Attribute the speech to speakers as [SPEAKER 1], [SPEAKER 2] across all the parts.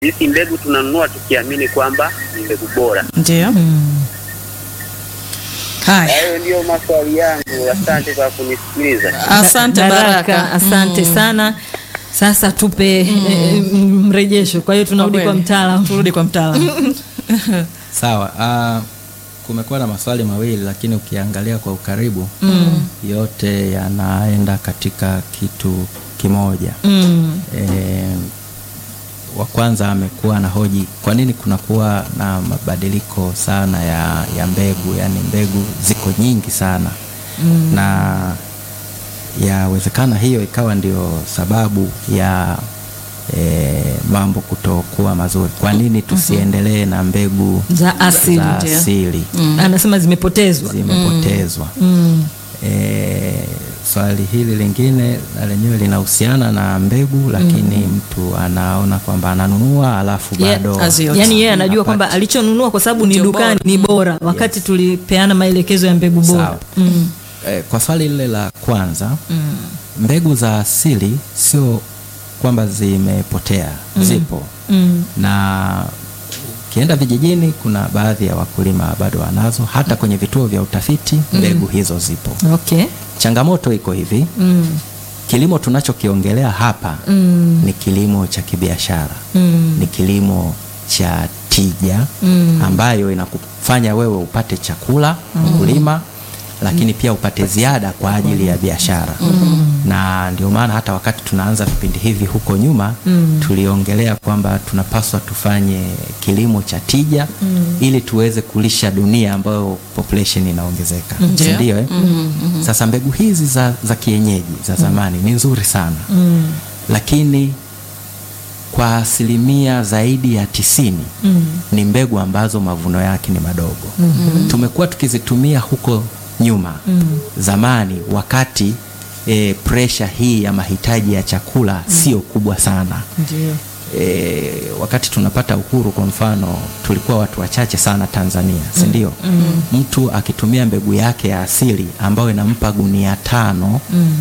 [SPEAKER 1] Sisi mbegu tunanunua tukiamini kwamba ni mbegu bora.
[SPEAKER 2] Ndio. Haya.
[SPEAKER 1] Hayo ndiyo maswali yangu. Asante kwa kunisikiliza.
[SPEAKER 2] Asante Baraka.
[SPEAKER 3] asante sana. Sasa tupe eh, mrejesho. Kwa hiyo tunarudi
[SPEAKER 2] Kwa
[SPEAKER 3] kwa
[SPEAKER 2] kweli.
[SPEAKER 3] mtaalamu.
[SPEAKER 2] Turudi kwa mtaalamu.
[SPEAKER 4] Sawa. Uh, kumekuwa na maswali mawili lakini ukiangalia kwa ukaribu yote yanaenda katika kitu kimoja.
[SPEAKER 3] Mm.
[SPEAKER 4] E, wa kwanza amekuwa na hoji kwa nini kunakuwa na mabadiliko sana ya, ya mbegu, yaani mbegu ziko nyingi sana na yawezekana hiyo ikawa ndio sababu ya e, mambo kutokuwa mazuri. Kwa nini tusiendelee na mbegu
[SPEAKER 3] Za asili.
[SPEAKER 4] za
[SPEAKER 2] ndio.
[SPEAKER 4] asili
[SPEAKER 3] Anasema zimepotezwa.
[SPEAKER 4] zimepotezwa?
[SPEAKER 3] Mm.
[SPEAKER 4] E, swali hili lingine na lenyewe linahusiana na mbegu lakini mtu anaona kwamba ananunua alafu
[SPEAKER 3] Yeah,
[SPEAKER 4] bado
[SPEAKER 2] azio-
[SPEAKER 3] Yaani yeye anajua
[SPEAKER 4] hapati.
[SPEAKER 3] kwamba alichonunua kwa sababu ni
[SPEAKER 2] Ndio
[SPEAKER 3] dukani
[SPEAKER 2] bora.
[SPEAKER 3] ni bora, wakati tulipeana maelekezo ya mbegu bora.
[SPEAKER 4] Sawa.
[SPEAKER 3] Mm.
[SPEAKER 4] E, kwa swali lile la kwanza mbegu za asili sio kwamba zimepotea, zipo
[SPEAKER 3] Mm.
[SPEAKER 4] na ukienda vijijini kuna baadhi ya wakulima bado wanazo, hata kwenye vituo vya utafiti mbegu hizo zipo.
[SPEAKER 3] Okay.
[SPEAKER 4] Changamoto iko hivi,
[SPEAKER 3] Mm.
[SPEAKER 4] kilimo tunachokiongelea hapa
[SPEAKER 3] Mm.
[SPEAKER 4] ni kilimo cha kibiashara
[SPEAKER 3] Mm.
[SPEAKER 4] ni kilimo cha tija
[SPEAKER 3] Mm.
[SPEAKER 4] ambayo inakufanya wewe upate chakula mkulima, lakini pia upate ziada kwa ajili ya biashara na ndio maana hata wakati tunaanza vipindi hivi huko nyuma tuliongelea kwamba tunapaswa tufanye kilimo cha tija ili tuweze kulisha dunia ambayo population inaongezeka, si
[SPEAKER 2] Ndio.
[SPEAKER 4] ndio? Eh? Sasa mbegu hizi za, za kienyeji za zamani ni nzuri sana lakini kwa asilimia zaidi ya tisini ni mbegu ambazo mavuno yake ni madogo. Tumekuwa tukizitumia huko nyuma zamani, wakati e, presha hii ya mahitaji ya chakula sio kubwa sana.
[SPEAKER 3] Ndio.
[SPEAKER 4] E, wakati tunapata uhuru kwa mfano, tulikuwa watu wachache sana Tanzania, si ndio? Mtu akitumia mbegu yake ya asili ambayo inampa gunia tano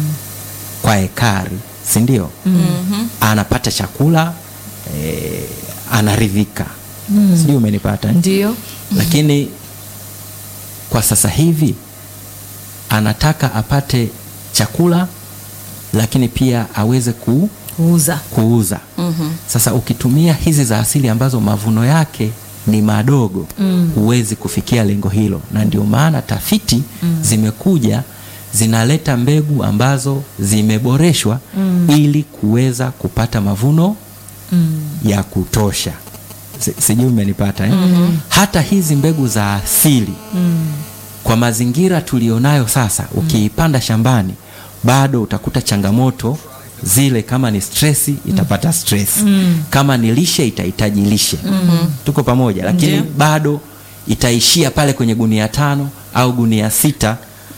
[SPEAKER 4] kwa ekari, si ndio? Anapata chakula e, anaridhika. Sijui umenipata eh?
[SPEAKER 3] Ndio.
[SPEAKER 4] Lakini kwa sasa hivi anataka apate chakula lakini pia aweze ku,
[SPEAKER 3] Kuuza.
[SPEAKER 4] kuuza. Sasa ukitumia hizi za asili ambazo mavuno yake ni madogo huwezi kufikia lengo hilo, na ndio maana tafiti zimekuja zinaleta mbegu ambazo zimeboreshwa ili kuweza kupata mavuno ya kutosha. Si- Sijui umenipata eh? Hata hizi mbegu za asili kwa mazingira tulionayo sasa, ukiipanda shambani bado utakuta changamoto zile. Kama ni stresi itapata stress, kama ni lishe itahitaji lishe. Tuko pamoja, lakini
[SPEAKER 2] Ndio.
[SPEAKER 4] bado itaishia pale kwenye gunia tano au gunia sita.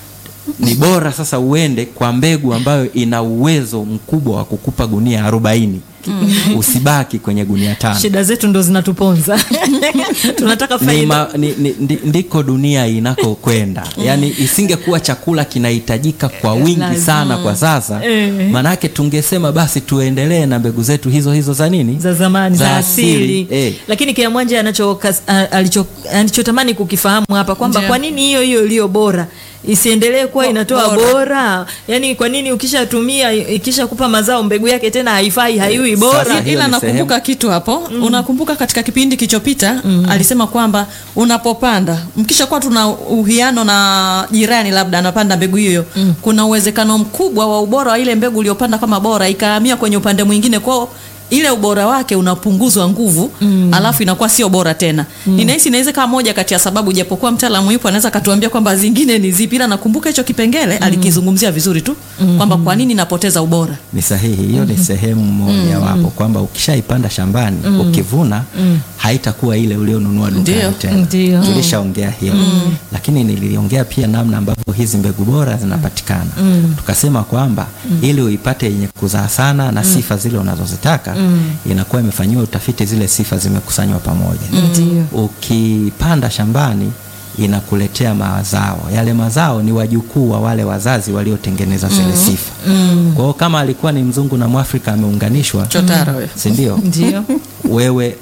[SPEAKER 4] Ni bora sasa uende kwa mbegu ambayo ina uwezo mkubwa wa kukupa gunia arobaini. Usibaki kwenye gunia tano.
[SPEAKER 3] Shida zetu ndo zinatuponza. Tunataka
[SPEAKER 4] ni
[SPEAKER 3] faida.
[SPEAKER 4] ma, ni, ni, ndi, ndiko dunia inakokwenda. Yaani isingekuwa chakula kinahitajika kwa wingi
[SPEAKER 3] Lazima.
[SPEAKER 4] sana kwa sasa,
[SPEAKER 3] Eh.
[SPEAKER 4] manake tungesema basi tuendelee na mbegu zetu hizo hizo za nini,
[SPEAKER 3] za zamani za, asili,
[SPEAKER 4] Eh.
[SPEAKER 3] lakini kila mwanja anacho alicho alichotamani kukifahamu hapa kwamba
[SPEAKER 2] Ndio.
[SPEAKER 3] kwa nini hiyo hiyo iliyo bora isiendelee kuwa
[SPEAKER 2] Bo-
[SPEAKER 3] inatoa
[SPEAKER 2] bora.
[SPEAKER 3] bora. Yani kwa nini ukishatumia ikisha kupa mazao mbegu yake tena haifai haiwi bora?
[SPEAKER 4] Sasa hiyo
[SPEAKER 2] ila
[SPEAKER 4] ni
[SPEAKER 2] nakumbuka
[SPEAKER 4] sehemu.
[SPEAKER 2] kitu hapo unakumbuka katika kipindi kilichopita alisema kwamba unapopanda mkishakuwa tuna uhiano na jirani labda anapanda mbegu hiyo kuna uwezekano mkubwa wa ubora wa ile mbegu uliyopanda kama bora ikahamia kwenye upande mwingine kwao ile ubora wake unapunguzwa nguvu alafu inakuwa sio bora tena ninahisi inaweza kama moja kati ya sababu japokuwa mtaalamu yupo anaweza akatuambia kwamba zingine ni zipi ila nakumbuka hicho kipengele alikizungumzia vizuri tu kwamba kwa nini napoteza ubora
[SPEAKER 4] Ni sahihi, hiyo ni sehemu moja wapo kwamba ukishaipanda shambani ukivuna haitakuwa ile ulionunua dukani
[SPEAKER 2] Ndio,
[SPEAKER 4] tena.
[SPEAKER 3] ndio.
[SPEAKER 4] Tulishaongea hiyo, lakini niliongea pia namna ambavyo hizi mbegu bora zinapatikana. Tukasema kwamba ili uipate yenye kuzaa sana na sifa zile unazozitaka inakuwa imefanyiwa utafiti, zile sifa zimekusanywa pamoja.
[SPEAKER 3] Ndio.
[SPEAKER 4] Ukipanda shambani inakuletea mazao. Yale mazao ni wajukuu wa wale wazazi waliotengeneza zile sifa. Kwa hiyo kama alikuwa ni mzungu na Mwafrika ameunganishwa,
[SPEAKER 2] chotara huyo
[SPEAKER 4] si ndio?
[SPEAKER 3] Ndio.
[SPEAKER 4] wewe